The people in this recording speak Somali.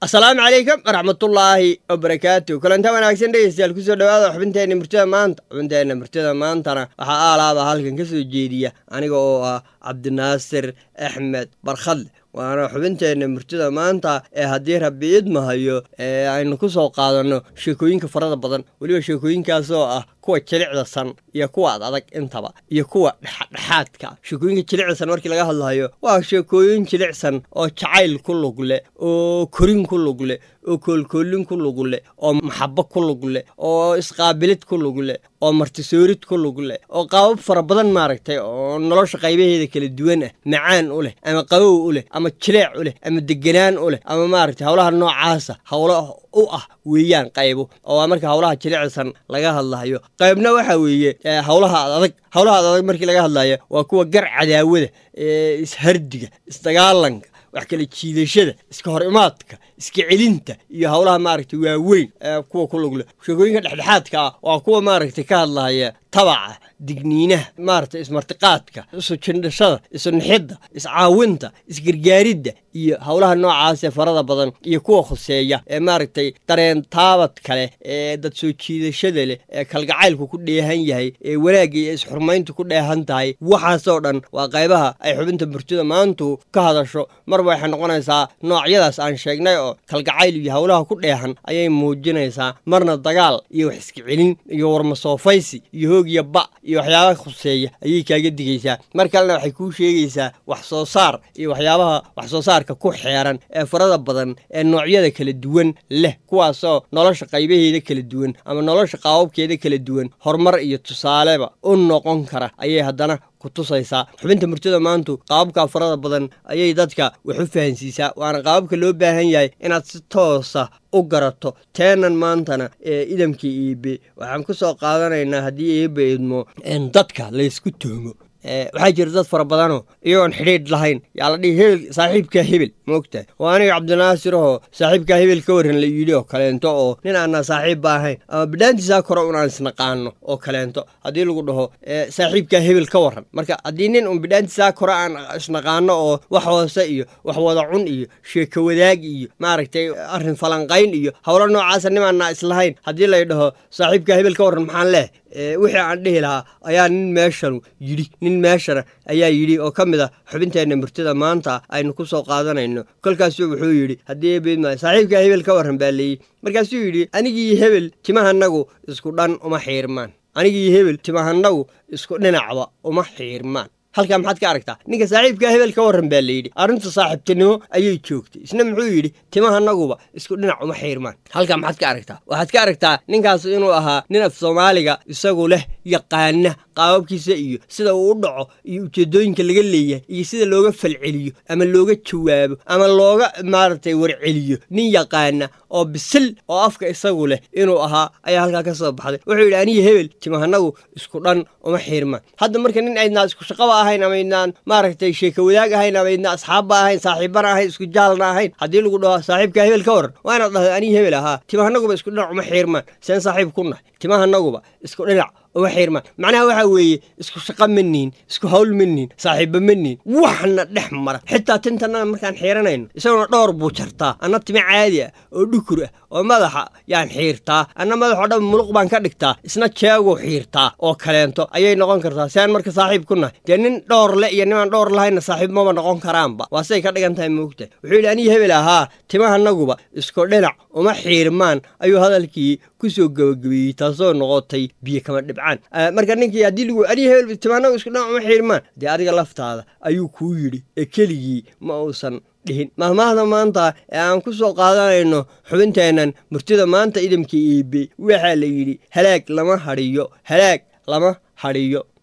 asalaamu calaykum waraxmatullaahi wabarakaatu kulanta wanaagsan dhegeystayaal kusoo dhawaada xubinteenna murtida maanta xubinteenna murtida maantana waxaa aalaaba halkan ka soo jeediya aniga oo ah cabdinaasir axmed barkhadle waana xubinteenna murtida maanta ee haddii rabbi idmahayo ee aynu ku soo qaadanno sheekooyinka farada badan weliba sheekooyinkaasoo ah kuwa jilicdasan iyo kuwa ad adag intaba iyo kuwa dhexdhexaadka sheekooyinka jilicdasan markii laga hadlayo waa sheekooyin jilicsan oo jacayl ku lug leh oo korin ku lug leh oo koolkoolin ku lug leh oo maxabo ku lug leh oo isqaabilid ku lug leh oo martisoorid ku lug leh oo qaabab fara badan maaragtay oo nolosha qaybaheeda kala duwan ah macaan u leh ama qabow u leh ama jileec u leh ama deganaan u leh ama maaragtay howlaha noocaasa howlo u ah weeyaan qaybo oo waa marka howlaha jilicsan laga hadlayo qaybna waxa weeye howlaha adag howlaha ad adag markii laga hadlayo waa kuwa gar cadaawada ishardiga isdagaalanka wax kala jiidashada iska hor imaadka iska celinta iyo howlaha maaragtay waaweyn kuwa ku lugle sheekooyinka dhexdhexaadka ah waa kuwa maaragtay ka hadlaya tabaca digniinaha maaragtay ismartiqaadka isu jindhashada isu nixidda iscaawinta isgargaaridda iyo howlaha noocaasee farada badan iyo kuwa khuseeya ee maaragtay dareen taabad kale ee dad soo jiidashada leh ee kalgacaylku ku dheehan yahay ee wanaagga iyo isxurmayntu ku dheehan tahay waxaasoo dhan waa qaybaha ay xubinta murtida maantu ka hadasho marba waxay noqonaysaa noocyadaas aan sheegnay oo kalgacayl iyo howlaha ku dheehan ayay muujinaysaa marna dagaal iyo wax iska celin iyo warmasoofaysi iyo hoog iyo ba iyo waxyaabaha khuseeya ayay kaaga digaysaa mar kalena waxay kuu sheegaysaa wax soo saar iyo waxyaabaha wax soo saarka ku xeeran ee farada badan ee noocyada kala duwan leh kuwaasoo nolosha qaybaheeda kala duwan ama nolosha qaababkeeda kala duwan horumar iyo tusaaleba u noqon kara ayay haddana kutusaysaa xubinta murtida maantu qaababka farada badan ayay dadka wax u fahansiisaa waana qaababka loo baahan yahay inaad si toosa u garato teenan maantana ee idamka iibe waxaan ku soo qaadanaynaa haddii iibe idmo dadka laysku tuhmo waxaa jira dad fara badanoo iyagoon xidhiidh lahayn yaa la dhihi hebel saaxiibkaa hebel ma ogtahay oo aniga cabdinaasirahoo saaxiibkaa hebel ka warran la yidhi oo kaleento oo nin aanaa saaxiibba ahayn ama bidhaantiisaa kore unaan isnaqaano oo kaleento haddii lagu dhaho saaxiibkaa hebel ka warran marka haddii nin un bidhaantiisaa kore aan isnaqaano oo wax hoose iyo wax wada cun iyo sheeko wadaag iyo maaragtay arrin falanqayn iyo howlo noocaasa nimaanaa islahayn haddii lay dhaho saaxiibkaa hebel ka warran maxaan leeh wixii aan dhihi lahaa ayaa nin meeshanu yidhi nin meeshana ayaa yidhi oo ka mid ah xubinteenna murtida maanta aynu ku soo qaadanayno kolkaasuu wuxuu yidhi haddii beedma saaxiibkaa hebel ka warran baa leeyi markaasuu yidhi anigii hebel timahanagu isku dhan uma xiirmaan anigii hebel timahanagu isku dhinacba uma xiirmaan halkaa maxaad ka aragtaa ninka saaxiibkaa hebel ka warran baa layidhi arrinta saaxiibtinimo ayay joogtay isna muxuu yidhi timahanaguba isku dhinac uma xiirmaan halkaa maxaad ka aragtaa waxaad ka aragtaa ninkaas inuu ahaa nin af soomaaliga isagu leh yaqaana qaababkiisa iyo sida uu u dhaco iyo ujeeddooyinka laga leeyahay iyo sida looga falceliyo ama looga jawaabo ama looga maaragtay warceliyo nin yaqaana oo bisil oo afka isagu leh inuu ahaa ayaa halkaa ka soo baxday wuxuu yidhi aniga hebel timahanagu isku dhan uma xiirmaan hadda marka nin aydnaa isku shaqaba ahayn ama aydnaan maaragtay sheeka wadaag ahayn ama aydnaa asxaabba ahayn saaxiibbana ahayn isku jaalna ahayn haddii lagu dhaho saaxiibkaa hebel ka warran waa inaad dhahdo aniga hebel ahaa timahanaguba isku dhinac uma xiirmaan seen saaxiib ku nahay timahanaguba isku dhinac uma xiirmaan macnaha waxaa weeye isku shaqo ma nihin isku hawl ma nihin saaxiibba ma nihin waxna dhex mara xitaa tintannada markaan xiiranayno isaguna dhowr buu jartaa anna timo caadi ah oo dhukur ah oo madaxa yaan xiirtaa anna madaxoo dhan muluq baan ka dhigtaa isna jeeguu xiirtaa oo kaleento ayay noqon kartaa si aan marka saaxiib ku nahay dee nin dhowr le iyo nimaan dhowr lahaynna saaxiib maba noqon karaanba waa siday ka dhigan tahay moogtahay wuxuu yidhi aniga hebel ahaa timahanaguba isku dhinac uma xiirmaan ayuu hadalkii ku soo gebagabeeyey taasoo noqotay biyo kama dhibcaan marka ninkii haddii lagu aniga hebel timahanagu isku dhinac uma xiirmaan dee adiga laftaada ayuu kuu yidhi ee keligii ma uusan dhihin mahmaahda maanta ee aan ku soo qaadanayno xubinteennan murtida maanta idamka iibe waxaa la yidhi halaag lama hadhiyo halaag lama hadhiyo